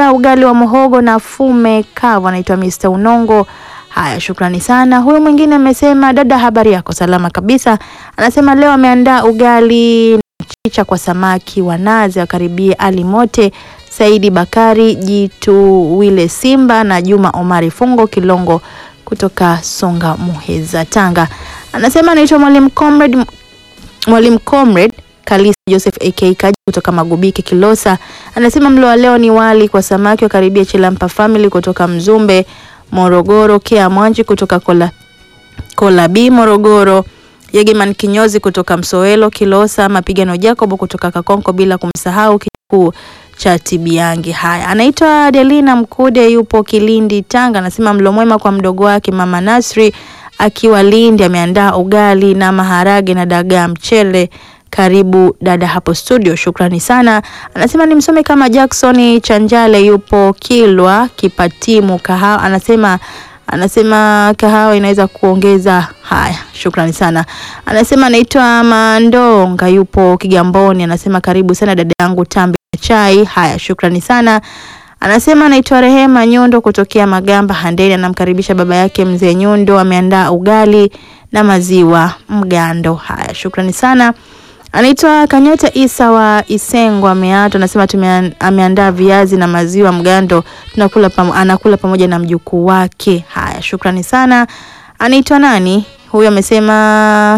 ameandaa ugali wa muhogo na fume kavu, anaitwa Mr. Unongo. Haya, shukrani sana. Huyu mwingine amesema dada, habari yako? Salama kabisa. Anasema leo ameandaa ugali na mchicha kwa samaki wa nazi, wakaribie Ali Mote, Saidi Bakari, Jitu Wile Simba na Juma Omari Fungo Kilongo kutoka Songa Muheza, Tanga. Anasema anaitwa Mwalimu Comrade Mwalimu Comrade Kalisi Joseph AK Kaji kutoka Magubike Kilosa. Anasema mlo wa leo ni wali kwa samaki, wakaribia Chilampa Family kutoka Mzumbe Morogoro, Kea Mwanji kutoka Kola Kola B Morogoro, Yegeman Kinyozi kutoka Msowelo Kilosa, Mapigano Jacob kutoka Kakonko, bila kumsahau kikuu cha Tibiangi. Haya, anaitwa Delina Mkude, yupo Kilindi Tanga. Anasema mlo mwema kwa mdogo wake mama Nasri akiwa Lindi, ameandaa ugali na maharage na dagaa mchele. Karibu dada hapo studio, shukrani sana. Anasema ni msome kama Jackson Chanjale, yupo Kilwa Kipatimu kahawa. Anasema anasema kahawa inaweza kuongeza. Haya, shukrani sana. Anasema anaitwa Mandonga, yupo Kigamboni. Anasema karibu sana dada yangu tambi na chai. Haya, shukrani sana. Anasema anaitwa Rehema Nyundo kutokea Magamba Handeni, anamkaribisha baba yake mzee Nyundo, ameandaa ugali na maziwa mgando. Haya, shukrani sana. Anaitwa Kanyota Isa wa Isengo ameato, anasema tume ameandaa viazi na maziwa mgando, tunakula pam, anakula pamoja na mjukuu wake. Haya, shukrani sana. Anaitwa nani huyu? Amesema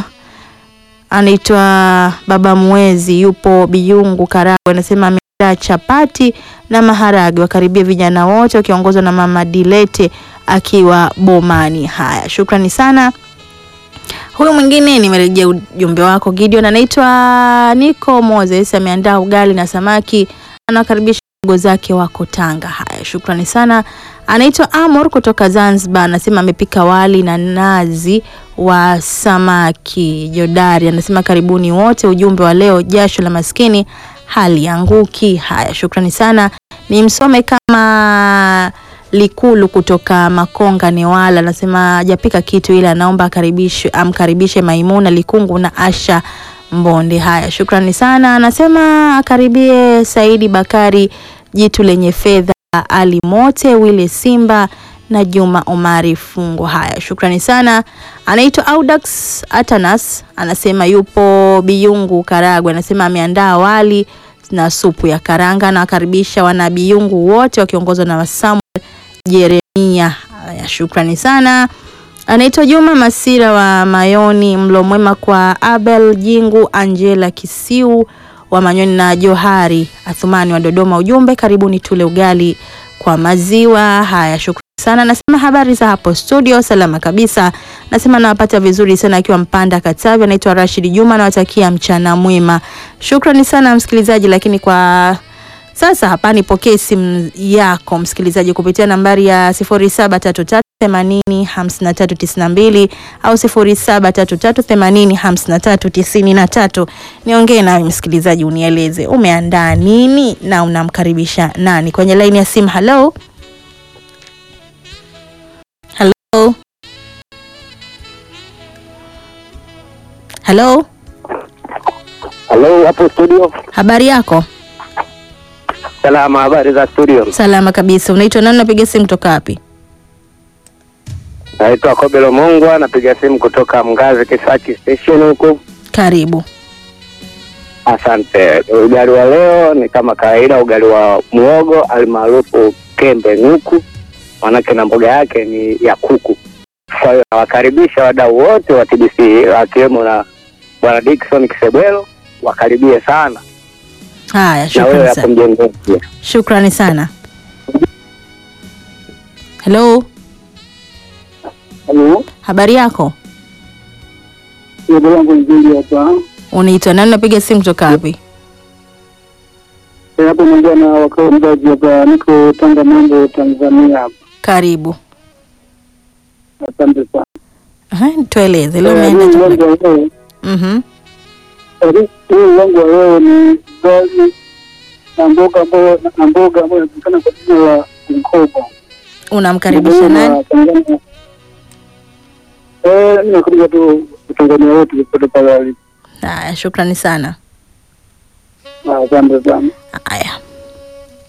anaitwa Baba Mwezi, yupo Biyungu Karagwe, anasema ameandaa chapati na maharage, wakaribia vijana wote wakiongozwa na Mama Dilete akiwa Bomani. Haya, shukrani sana. Huyu mwingine nimerejea ujumbe wako Gideon, anaitwa Nico Moses, ameandaa ugali na samaki, anawakaribisha ndugu zake wako Tanga. Haya, shukrani sana. Anaitwa Amor kutoka Zanzibar, anasema amepika wali na nazi wa samaki jodari, anasema karibuni wote. Ujumbe wa leo, jasho la maskini halianguki. Haya, shukrani sana. Ni msome kama Likulu kutoka Makonga Newala anasema hajapika kitu ila anaomba akaribishe amkaribishe Maimuna Likungu na Asha Mbonde. Haya, shukrani sana. Anasema akaribie Saidi Bakari, jitu lenye fedha, Ali Mote, Wile Simba na Juma Omari Fungo. Haya, shukrani sana. Anaitwa Audax Atanas, anasema yupo Biyungu Karagwe, anasema ameandaa wali na supu ya karanga na wakaribisha wana Biyungu wote wakiongozwa na Samuel Jeremia. Haya, shukrani sana. Anaitwa Juma Masira wa Mayoni, mlo mwema kwa Abel Jingu, Angela Kisiu wa Manyoni na Johari Athumani wa Dodoma. Ujumbe, karibuni tule ugali kwa maziwa. Haya, shukrani sana. Nasema habari za hapo studio, salama kabisa. Nasema nawapata vizuri sana akiwa Mpanda Katavi. Anaitwa Rashid Juma, nawatakia mchana mwema. Shukrani sana msikilizaji, lakini kwa sasa hapa nipokee simu yako msikilizaji kupitia nambari ya 0733 80 53 92 au 0733 80 53 93. Niongee nawe msikilizaji, unieleze umeandaa nini na unamkaribisha nani kwenye laini ya simu. Hello, hello, hello, Halo, hapo studio. habari yako? Salama, habari za studio. Salama kabisa. Unaitwa nani? Unapiga simu kutoka wapi? Naitwa Kobelo Mongwa, napiga simu kutoka Mgazi Kisaki station huku. Karibu. Asante. Ugali wa leo ni kama kawaida, ugali wa muogo almaarufu kembe nguku, manake na mboga yake ni ya kuku. Kwa hiyo nawakaribisha wadau wote wa TBC wakiwemo na bwana Dickson Kisebwelo, wakaribie sana Haya, na wewe shukrani hapo sana. mjengoni pia. Shukrani sana. Hello, Halo, habari yako? jina langu nzuri hapa. Unaitwa nani? Unapiga simu kutoka wapi? Eh, Hapo naongea na wakao mzazi hapa, niko Tanga Mambo, Tanzania hapa. Karibu. Asante sana. Aha, tueleze leo Eh, umeenda huu chakula. wangu wa leo- Mhm. eh, huu wangu wa leo ni ugali na mboga ambayo na mboga ambayo inajulikana kwa jina la mkoba. Unamkaribisha nani? Tanzania. Eh, mimi nakaribisha tu Tanzania wote popote pale walipo. Haya, shukrani sana. Asante sana. Haya,